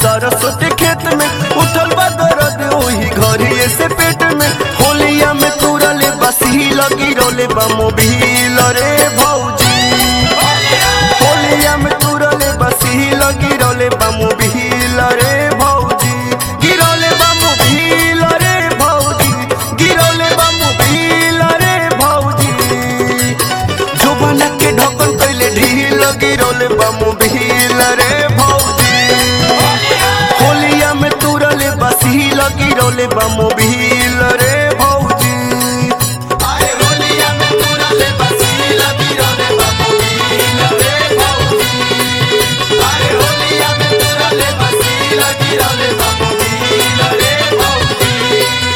सरसों के खेत में उठल बा दर्द ओही घरिए से पेट में होलिया में तुरले बसी लगी रोले बा मोबिल रे भौजी होलिया में तुरले बसी लगी रोले बा मोबिल रे भौजी गिरोले बा मोबिल रे भौजी गिरोले बा मोबिल रे भौजी जोबना के ढकल कैले ढील गिरोले बा मोबिल रे भौजी होलिया में तुरले बसी लगी रोले बा मोबिल रे भौजी अरे होलिया में तुरले बसी लगी रोले बबुल रे भौजी अरे होलिया में तुरले बसी लगी रोले बबुल रे भौजी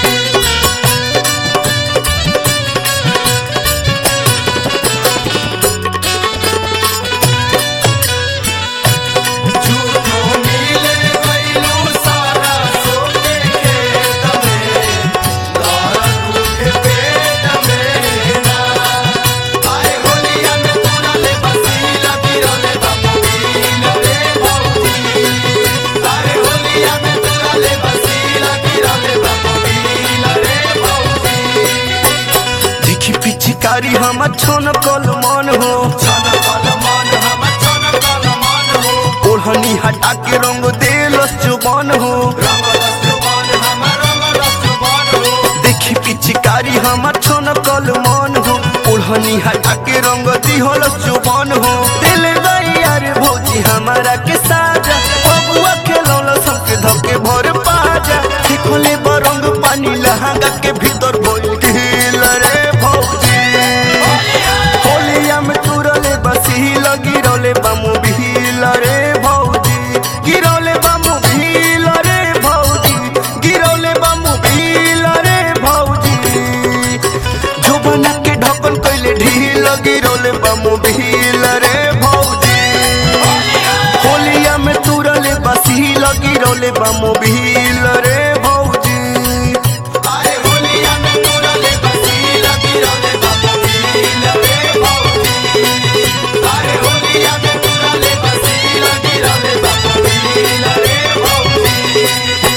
झूठो मिले गइलू सारा सोके खेत में दर्द उठे पेट में ना आए होलिया में तुरले बसी लगी रोले बबुल रे भौजी अरे होलिया में तुरले बसी लगी रोले बबुल रे भौजी दिखी पिछकारी हम छोन कल मन हो छन कल मन हम छन कल मन हो ओढ़नी हटा के रंग देलस जुबान हो रंग रस जुबान हम रंग रस जुबान हो देखी पिछकारी हम छोन कल मन हो ओढ़नी हटा के रंग दिहलस जुबान हो दिल गई यार भौजी हमारा के साजा बबुआ खेलौल सबके धके भर पाजा देखले बरंग पानी लहंगा के भीतर भइल ढील रे भौजी होलिया में तुरले बसी लगी रोले बामू भील रे भौजी गिरौले बामू भील रे भौजी गिरौले बामू भील रे भौजी जोबना के ढकल कैले ढील गिरौले बामू भील रे भौजी होलिया में तुरले बसी लगी रोले बामू भील रे भौजी अरे होलिया में तुरले बसी लगी रोले बबुल रे भौजी अरे होलिया में तुरले बसी लगी रोले बबुल रे भौजी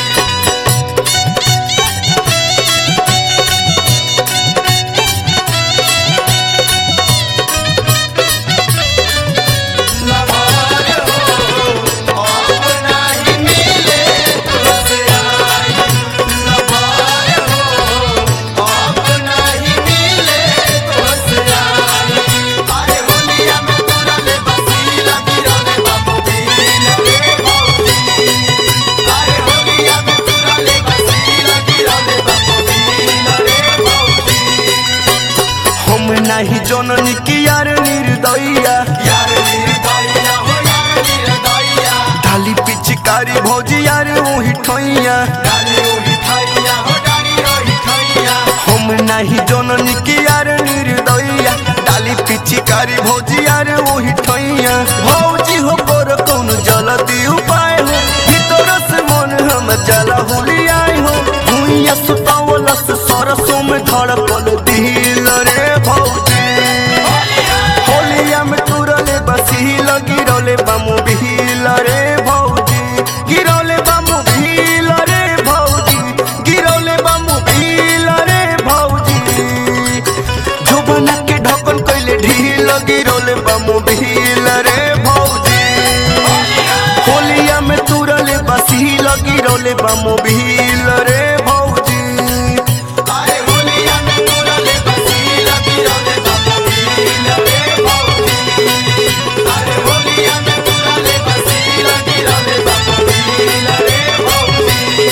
लबार हो अब नहीं मिले तुझसे आई लबार हो अब नहीं मिले तुझसे आई अरे होलिया में तुरले बसी लगी रोले बबुल रे भौजी अरे होलिया में तुरले बसी लगी रोले बबुल रे भौजी हम नहीं जननी की यार निर्दया यार निर्दया हो यार निर्दया डाली पिचकारी भौजी यार ओही ठैया डाली ओही खैया हो डाली ओही खैया हम नहीं जननी की यार निर्दया डाली पिचकारी भौजी यार ओही ठैया भौजी हो पर कौन जल्दी उपाय हो भीतर से मन हम जला हुलियाई हो भूइया सुतावलस सरसों में धड़कल दिल रे भौजी होलिया में तुरले बसी लगी रोले बामू भील रे भौजी गिरौले बामू भील रे भौजी गिरौले बामू भील रे भौजी जोबना के ढकल कैले ढील गिरौले बामू भील रे भौजी होलिया में तुरले बसी लगी रोले बामू भील रे भौजी अरे होलिया में तुरले बसी लगी रोले बबुल रे भौजी अरे होलिया में तुरले बसी लगी रोले बबुल रे भौजी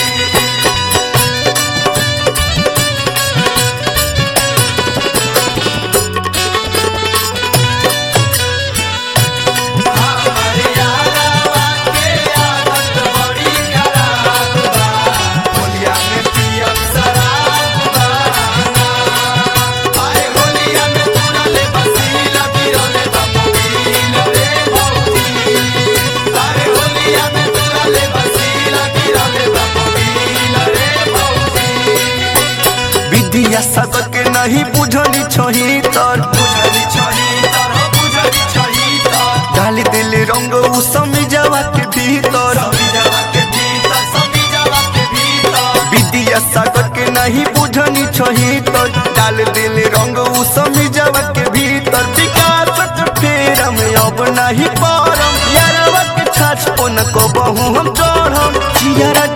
हमारे यारावा के आदत बड़ी खराब बा होलिया में पियब शराब बा अरे होलिया में तुरले बसी लगी रोले बबुल रे भौजी अरे होलिया में तुरले बसी लगी रोले बबुल रे भौजी विद्या सबक नहीं बुझली छही तर बुझली छही तर हो बुझली छही तर डाली दिल रंग उ समी जावा के भीतर सभी जगह के डाल दिल रंग उ समिजवा के भीतर विकास के फेर में अब नहीं पारम यारवा के छाछ को न को बहु हम चढ़म जियारा